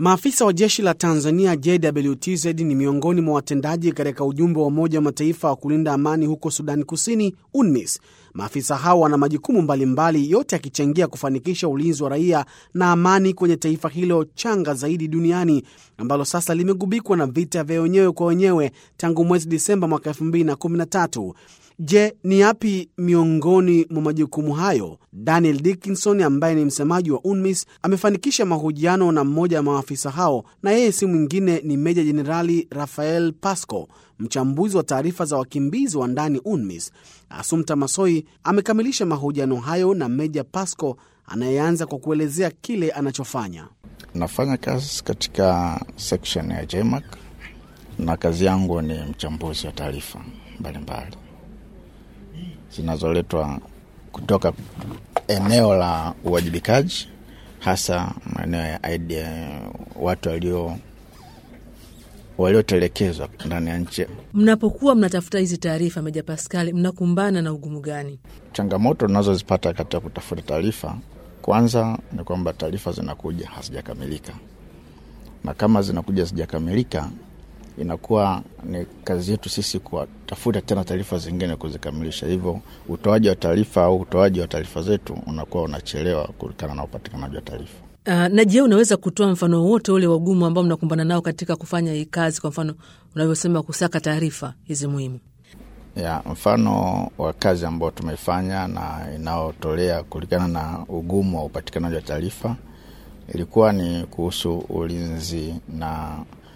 Maafisa wa jeshi la Tanzania JWTZ ni miongoni mwa watendaji katika ujumbe wa Umoja wa Mataifa wa kulinda amani huko Sudani Kusini, UNMISS. Maafisa hao wana majukumu mbalimbali, yote yakichangia kufanikisha ulinzi wa raia na amani kwenye taifa hilo changa zaidi duniani ambalo sasa limegubikwa na vita vya wenyewe kwa wenyewe tangu mwezi Disemba mwaka 2013. Je, ni yapi miongoni mwa majukumu hayo? Daniel Dickinson ambaye ni msemaji wa UNMISS amefanikisha mahojiano na mmoja wa maafisa hao, na yeye si mwingine ni Meja Jenerali Rafael Pasco, mchambuzi wa taarifa za wakimbizi wa ndani UNMISS. Asumta Masoi amekamilisha mahojiano hayo na Meja Pasco anayeanza kwa kuelezea kile anachofanya. Nafanya kazi katika section ya JMAC na kazi yangu ni mchambuzi wa taarifa mbalimbali zinazoletwa kutoka eneo la uwajibikaji, hasa maeneo ya idea, watu walio waliotelekezwa ndani ya nchi. Mnapokuwa mnatafuta hizi taarifa, Meja Paskali, mnakumbana na ugumu gani? Changamoto tunazozipata katika kutafuta taarifa, kwanza ni kwamba taarifa zinakuja hazijakamilika, na kama zinakuja hazijakamilika inakuwa ni kazi yetu sisi kuwatafuta tena taarifa zingine kuzikamilisha. Hivyo utoaji wa taarifa au utoaji wa taarifa zetu unakuwa unachelewa kulingana na upatikanaji wa taarifa. Uh, na je, unaweza kutoa mfano wote ule wagumu ambao mnakumbana nao katika kufanya hii kazi, kwa mfano unavyosema kusaka taarifa hizi muhimu? Ya, mfano wa kazi ambao tumeifanya na inaotolea kulingana na ugumu wa upatikanaji wa taarifa ilikuwa ni kuhusu ulinzi na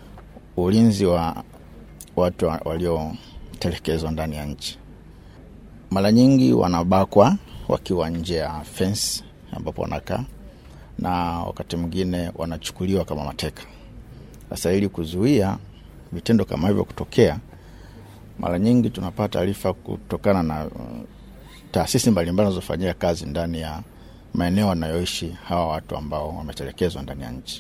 ulinzi wa watu waliotelekezwa ndani ya nchi. Mara nyingi wanabakwa wakiwa nje ya fence ambapo wanakaa, na wakati mwingine wanachukuliwa kama mateka. Sasa ili kuzuia vitendo kama hivyo kutokea, mara nyingi tunapata taarifa kutokana na uh, taasisi mbalimbali zinazofanyia kazi ndani ya maeneo wanayoishi hawa watu ambao wametelekezwa ndani ya nchi.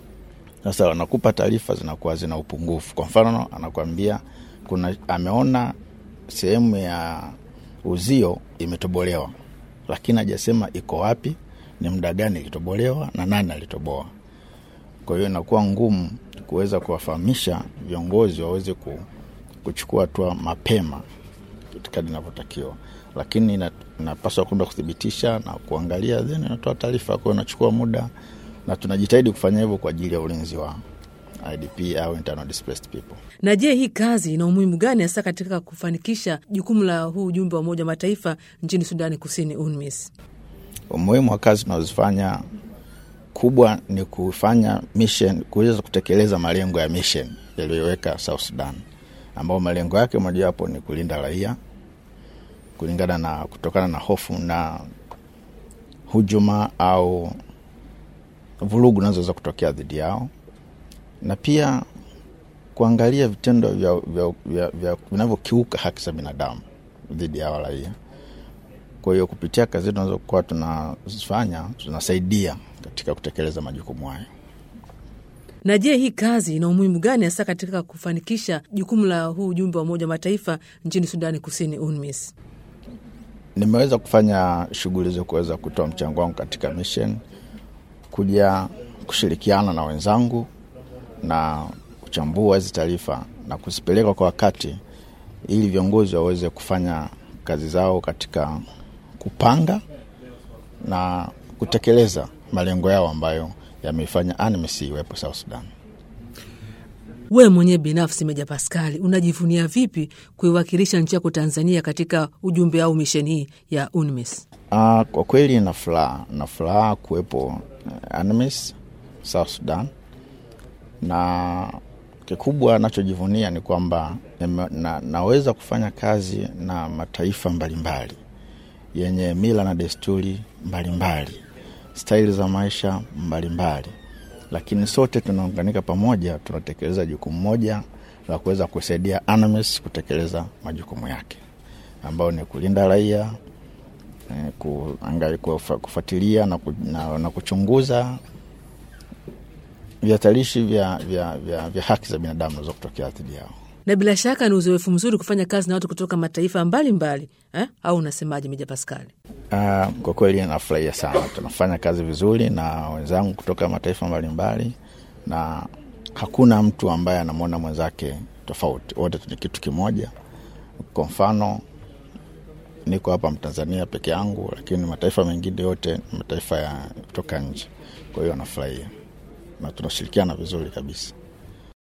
Sasa wanakupa taarifa zinakuwa zina upungufu. Kwa mfano, anakuambia kuna ameona sehemu ya uzio imetobolewa, lakini hajasema iko wapi, ni muda gani ilitobolewa na nani alitoboa. Kwa hiyo inakuwa ngumu kuweza kuwafahamisha viongozi waweze kuchukua hatua mapema kadri inavyotakiwa, lakini inapaswa kwenda kuthibitisha na kuangalia, then inatoa taarifa. Kwa hiyo inachukua muda na tunajitahidi kufanya hivyo kwa ajili ya ulinzi wa IDP au internal displaced people. Na je, hii kazi ina umuhimu gani hasa katika kufanikisha jukumu la huu ujumbe wa Umoja wa Mataifa nchini Sudani Kusini, UNMISS? Umuhimu wa kazi tunazofanya kubwa ni kufanya mission, kuweza kutekeleza malengo ya mission yaliyoweka South Sudan, ambao malengo yake mojawapo ni kulinda raia kulingana na kutokana na hofu na hujuma au vurugu zinazoweza kutokea dhidi yao na pia kuangalia vitendo vinavyokiuka haki za binadamu dhidi ya raia. Kwa hiyo kupitia kazi zetu tunazokuwa tunazifanya tunasaidia katika kutekeleza majukumu hayo. Na je, hii kazi ina umuhimu gani hasa katika kufanikisha jukumu la huu ujumbe wa Umoja wa Mataifa nchini Sudani Kusini, UNMISS? Nimeweza kufanya shughuli za kuweza kutoa mchango wangu katika mission kuja kushirikiana na wenzangu na kuchambua hizi taarifa na kuzipeleka kwa wakati, ili viongozi waweze kufanya kazi zao katika kupanga na kutekeleza malengo yao ambayo yameifanya UNMISS iwepo South Sudan. Wewe mwenyewe binafsi, Meja Paskali, unajivunia vipi kuiwakilisha nchi yako Tanzania katika ujumbe au misheni hii ya UNMISS? Uh, kwa kweli na furaha na furaha kuwepo UNMISS South Sudan, na kikubwa nachojivunia ni kwamba na, naweza kufanya kazi na mataifa mbalimbali yenye mila na desturi mbalimbali, staili za maisha mbalimbali, lakini sote tunaunganika pamoja, tunatekeleza jukumu moja la kuweza kusaidia UNMISS kutekeleza majukumu yake ambayo ni kulinda raia kufuatilia na, na, na kuchunguza vihatarishi vya, vya, vya, vya haki za binadamu naweza kutokea dhidi yao. Na bila shaka ni uzoefu mzuri kufanya kazi na watu kutoka mataifa mbalimbali mbali, eh? Au unasemaje, Meja Paskali? Uh, kwa kweli nafurahia sana, tunafanya kazi vizuri na wenzangu kutoka mataifa mbalimbali na hakuna mtu ambaye anamwona mwenzake tofauti, wote ni kitu kimoja. Kwa mfano niko hapa Mtanzania peke yangu, lakini mataifa mengine yote ni mataifa ya kutoka nje. Kwa hiyo wanafurahia na tunashirikiana vizuri kabisa.